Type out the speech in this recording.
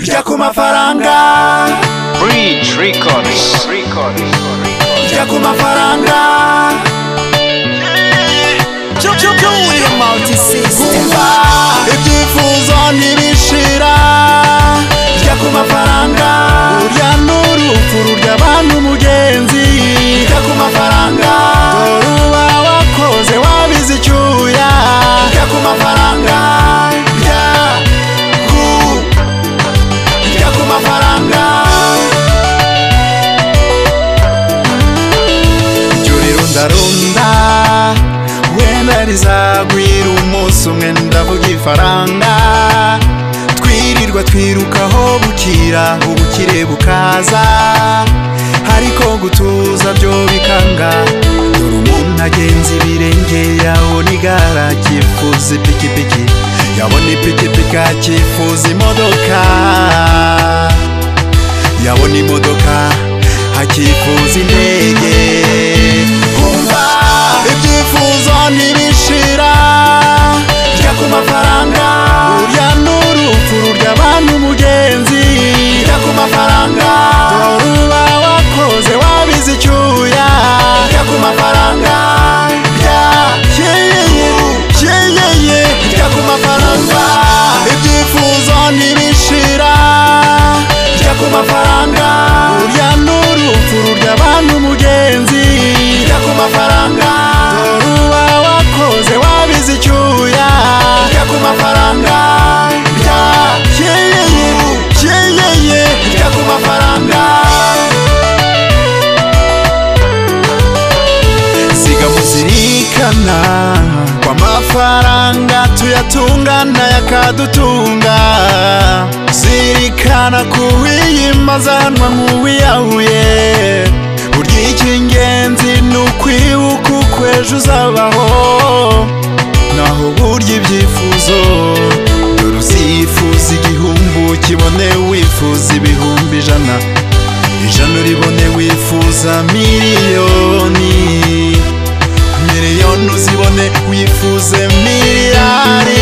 jya ku mafaranga Bridge Records. Records. jya ku mafaranga multisystem umva ibyifuzo ntibishira jya ku mafaranga urya n'urupfu rurya abantu mugenzi jya ku mafaranga dore uba wakoze wabize icyuya jya ku mafaranga jya ku jya ku mafaranga iryo rero ndarunda wenda rizagwira umunsi umwe ndavuga ifaranga twirirwa twirukaho bukira ubukire bukaza ariko gutuza byo bikanga dore umuntu agenza ibirenge yabona igara akifuza ipikipiki yabona ipikipiki akifuza imodoka yabona imodoka akifuza indege umva ibyifuzo ntibishira jya ku mafaranga urya n'urupfu rurya abantu mugenzi jya ku mafaranga dore uba wakoze wabize icyuya jya ku mafaranga jya yeyeye yeyeye jya ku mafaranga ibyifuzo ntibishira jya ku mafaranga urya n'urupfu rurya abantu mugenzi jya ku mafaranga dore uba wakoze wabize icyuya jya ku mafaranga jya yeyeye yeyeye jya ku mafaranga siga muzirikana ko amafaranga tuyatunga n'ayakadutunga zirikana ko uwiyimazanwa nk'uwiyahuye burya icy'ingenzi ni ukwibuka uko ejo uzabaho naho burya ibyifuzo dore uzifuza igihumbi ukibone wifuza ibihumbi ijana ijana uribone wifuza miliyoni miliyoni uzibone wifuze miliyari